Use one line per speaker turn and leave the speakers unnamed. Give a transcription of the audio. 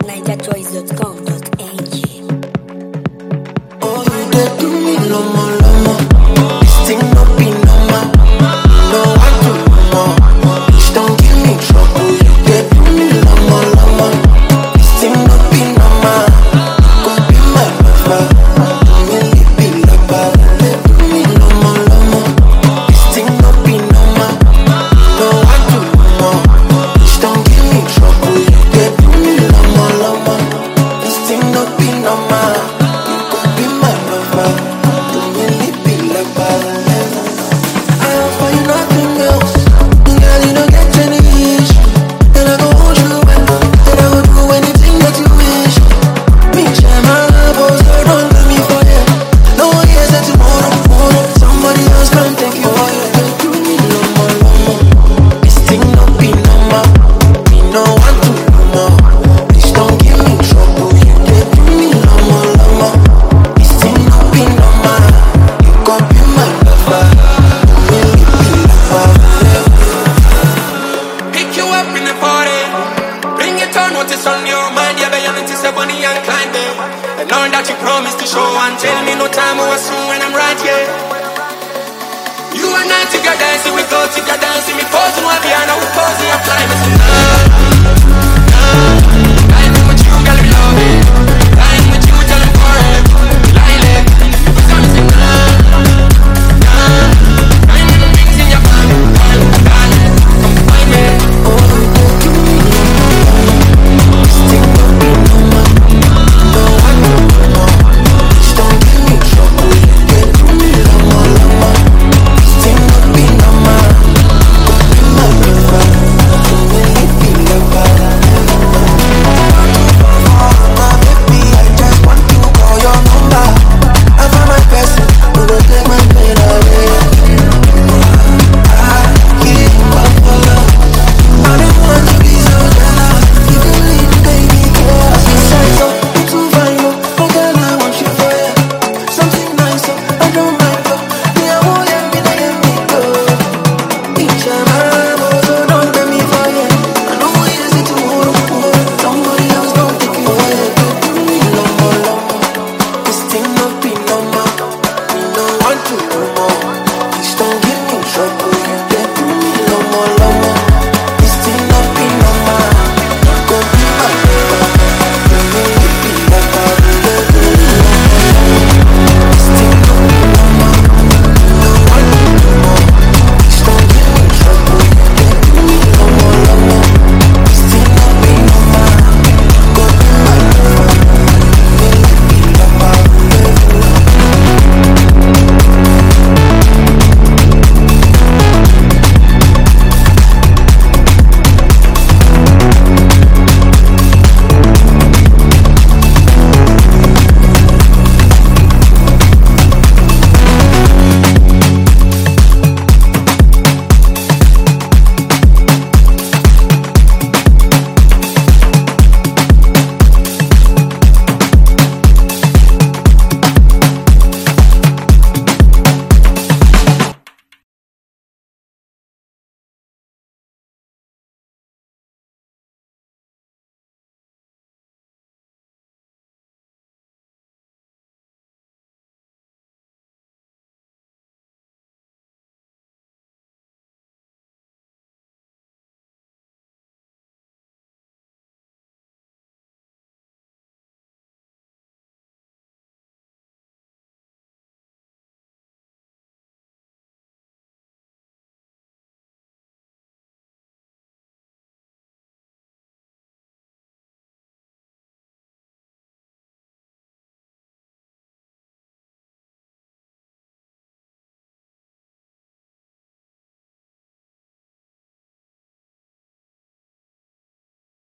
NigerChoice.com.ng
Oh, you dey do me lomo lomo. This thing no be normal. No one do more. Please don't give me trouble. You dey do me lomo lomo. This thing no be normal. Go be my lover. Do me lippy lover. Dey do me lomo lomo. This thing no be normal. No one do more. Please don't give me trouble. You dey do me lomo lomo. This thing no be normal. You go be my lover. Do me lippy lover. I offer you nothing else. Girl, you don't get any issue. And I go hold you well. And I will do anything that you wish. Me share my love, oh, so don't leave me for them. No one hears that tomorrow, tomorrow. Somebody else can take you for you. They do me lomo, lomo. This thing no be normal. Me no want to no more. Please don't give me trouble. You dey do me lomo, lomo. This thing no be normal. You go be my lover. Do me lippy lover.
Pick you up in the party. Bring it on, what is on your mind? Yeah, baby, you say Bonnie and Clyde. eh. And all that you promised to show and tell me no time or soon when I'm right here. You and I together, see we go together, see me posing one behind, I will pose, I'm climbing tonight.